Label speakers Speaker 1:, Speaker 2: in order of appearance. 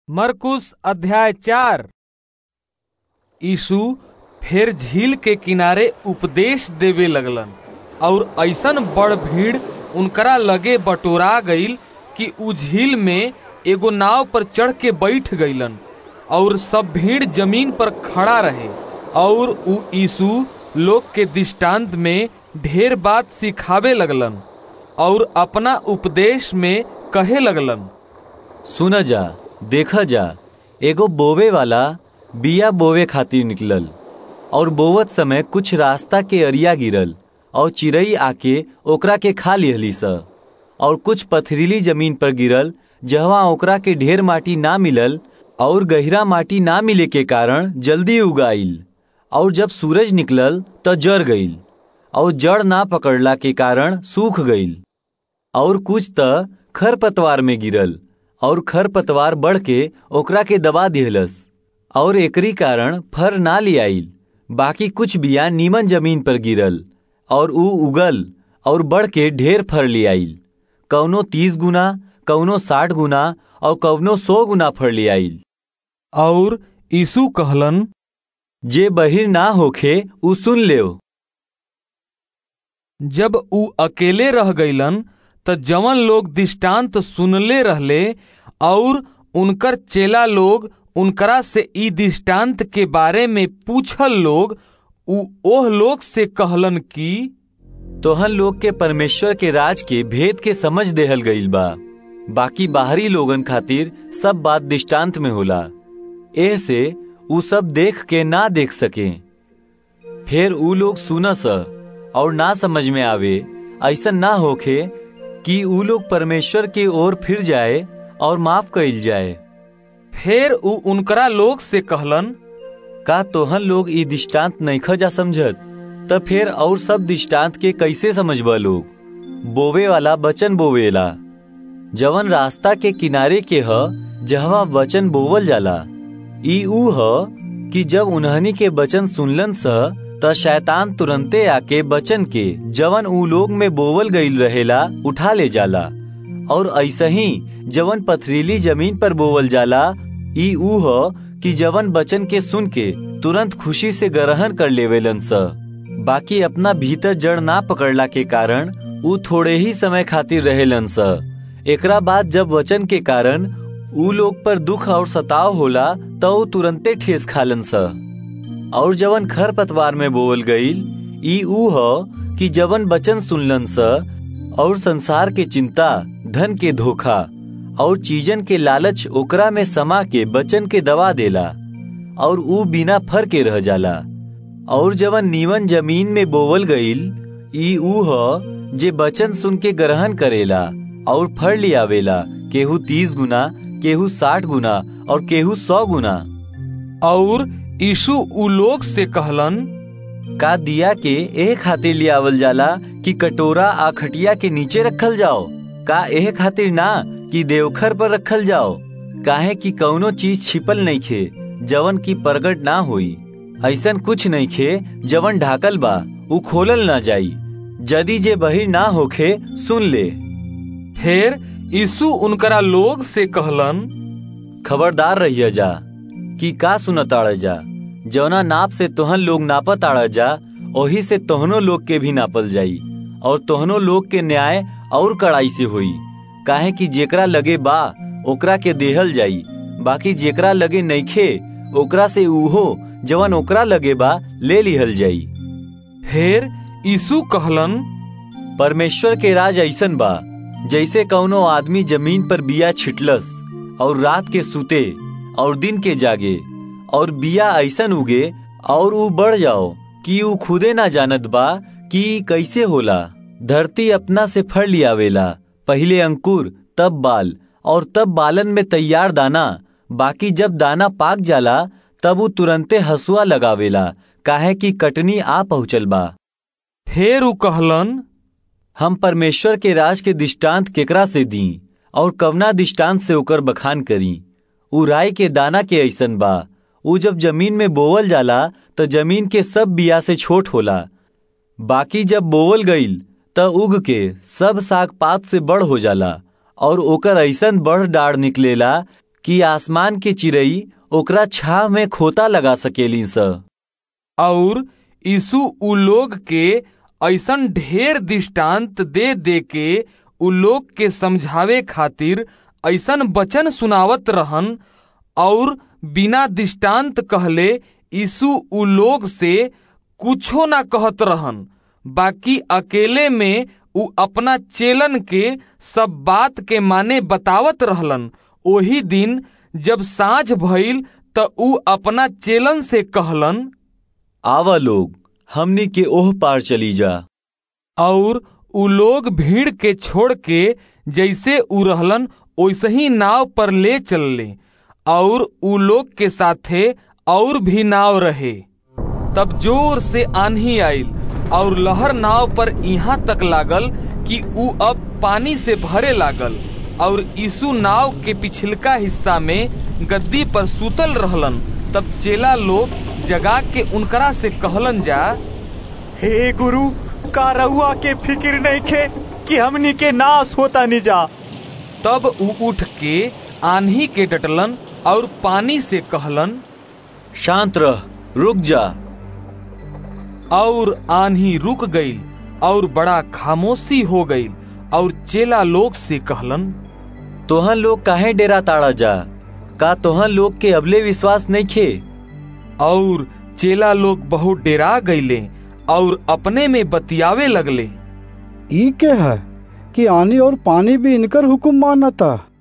Speaker 1: मरकुस अध्याय चार यीशु फिर झील के किनारे उपदेश देवे लगलन और ऐसन बड़ भीड़ उनकरा लगे बटोरा गईल कि उ झील में एगो नाव पर चढ़ के बैठ गईलन और सब भीड़ जमीन पर खड़ा रहे और उ यीशु लोग के दृष्टांत में ढेर बात सिखावे लगलन और अपना उपदेश में कहे लगलन
Speaker 2: सुन जा देख जा एगो बोवे वाला बिया बोवे खातिर निकलल और बोवत समय कुछ रास्ता के अरिया गिरल और चिड़ई आके ओकरा के खा लिहली स और कुछ पथरीली जमीन पर गिरल जहवा ओकरा के ढेर माटी ना मिलल और गहिरा माटी ना मिले के कारण जल्दी उगाइल और जब सूरज निकलल त जर गईल और जड़ ना पकड़ला के कारण सूख गईल और कुछ त खरपतवार में गिरल और खरपतवार बढ़ के ओकरा के दबा दिहलस और एकरी कारण फर ना लियाइल बाकी कुछ बिया नीमन जमीन पर गिरल और ऊ उगल और बढ़ के ढेर फर लियाइल कौनो तीस गुना कौनो साठ गुना और कौनो सौ गुना फर लियाइल
Speaker 1: और यीशु कहलन
Speaker 2: जे बहिर ना होखे ऊ सुन लेओ
Speaker 1: जब उ अकेले रह गईलन त जवन लोग दृष्टांत सुनले रहले और उनकर चेला लोग उनकरा से ई दृष्टांत के बारे में पूछल लोग उ ओह लोग से कहलन कि
Speaker 2: तोहन लोग के परमेश्वर के राज के भेद के समझ देहल गईल बा बाकी बाहरी लोगन खातिर सब बात दृष्टांत में होला एह से उ सब देख के ना देख सके फिर उ लोग सुनस और ना समझ में आवे ऐसा ना होखे कि उ लोग परमेश्वर की ओर फिर जाए और माफ कइल जाए
Speaker 1: फिर उ उनकरा लोग से कहलन
Speaker 2: का तोहन लोग ई दृष्टांत नइख जा समझत त फिर और सब दृष्टांत के कैसे समझबा लोग बोवे वाला बचन बोवेला जवन रास्ता के किनारे के ह जहवा वचन बोवल जाला ई ऊ ह कि जब उन्हनी के बचन सुनलन स त शैतान तुरंते आके बचन के जवन ऊ लोग में बोवल गईल रहेला उठा ले जाला और ऐसा ही जवन पथरीली जमीन पर बोवल जाला ई ऊ ह कि जवन बचन के सुन के तुरंत खुशी से ग्रहण कर लेवेलन स बाकी अपना भीतर जड़ ना पकड़ला के कारण ऊ थोड़े ही समय खातिर रहेलन स एकरा बाद जब वचन के कारण ऊ लोग पर दुख और सताव होला तो ऊ तुरंते ठेस खालन स और जवन खर पतवार में बोल गईल ई ऊ ह कि जवन बचन सुनलन स और संसार के चिंता धन के धोखा और चीजन के लालच ओकरा में समा के बचन के दबा देला और ऊ बिना फर के रह जाला और जवन नीवन जमीन में बोवल गईल ई ऊ ह जे बचन सुन के ग्रहण करेला और फर लियावेला केहू तीस गुना केहू साठ गुना और केहू सौ गुना
Speaker 1: और यीशु उ लोग से कहलन
Speaker 2: का दिया के एह खातिर लियावल जाला कि कटोरा आ खटिया के नीचे रखल जाओ का एह खातिर ना कि देवखर पर रखल जाओ काहे कि कौनो चीज छिपल नहीं खे जवन की प्रगट ना होई ऐसन कुछ नहीं खे जवन ढाकल बा उ खोलल ना जाई जदी जे बहिर ना होखे सुन ले
Speaker 1: फिर यीशु उनकरा लोग से कहलन
Speaker 2: खबरदार रहिया जा कि का सुनताड़ जा जौना नाप से तोहन लोग नापत आड़ जा ओही से तोहनो लोग के भी नापल जाई और तोहनो लोग के न्याय और कड़ाई से होई काहे कि जेकरा लगे बा ओकरा के देहल जाई बाकी जेकरा लगे नइखे ओकरा से उहो जवन ओकरा लगे बा ले लिहल जाई
Speaker 1: फिर यीशु कहलन
Speaker 2: परमेश्वर के राज ऐसन बा जैसे कौनो आदमी जमीन पर बिया छिटलस और रात के सुते और दिन के जागे और बिया ऐसन उगे और ऊ बढ़ जाओ कि ऊ खुदे ना जानत बा कि कैसे होला धरती अपना से फड़ लियावेला पहले अंकुर तब बाल और तब बालन में तैयार दाना बाकी जब दाना पाक जाला तब ऊ तुरंते हसुआ लगावेला काहे कि कटनी आ पहुँचल बा
Speaker 1: फिर ऊ कहलन
Speaker 2: हम परमेश्वर के राज के दृष्टांत केकरा से दी और कवना दृष्टांत से ओकर बखान करी ऊ राय के दाना के ऐसन बा ऊ जब जमीन में बोवल जाला त जमीन के सब बिया से छोट होला बाकी जब बोवल गईल त उग के सब साग पात से बड़ हो जाला और ओकर ऐसन बड़ डाढ़ निकलेला कि आसमान के चिड़ई ओकरा छाव में खोता लगा सकेली स
Speaker 1: और यीशु उ लोग के ऐसन ढेर दृष्टांत दे दे के उ लोग के समझावे खातिर ऐसन वचन सुनावत रहन और बिना दृष्टांत कहले यीशु उ लोग से कुछो ना कहत रहन बाकी अकेले में उ अपना चेलन के सब बात के माने बतावत रहलन ओही दिन जब साँझ भइल त उ अपना चेलन से कहलन
Speaker 2: आवा लोग हमनी के ओह पार चली जा
Speaker 1: और उ लोग भीड़ के छोड़ के जैसे उ रहलन वैसे ही नाव पर ले चलले और उ लोग के साथे और भी नाव रहे तब जोर से आंधी आइल और लहर नाव पर यहाँ तक लागल कि उ अब पानी से भरे लागल और यीशु नाव के पिछलका हिस्सा में गद्दी पर सुतल रहलन तब चेला लोग जगा के उनकरा से कहलन जा
Speaker 3: हे गुरु का रउआ के फिक्र नहीं खे कि हमनी के नाश होता नहीं जा
Speaker 1: तब उ उठ के आंधी के डटलन और पानी से कहलन
Speaker 2: शांत रह रुक जा
Speaker 1: और आंधी रुक गई और बड़ा खामोशी हो गई और चेला लोग से कहलन
Speaker 2: तोहन लोग काहे डेरा ताड़ा जा का तोहन लोग के अबले विश्वास नहीं खे
Speaker 1: और चेला लोग बहुत डेरा गईले और अपने में बतियावे लगले
Speaker 4: ई के है कि आनी और पानी भी इनकर हुक्म मानता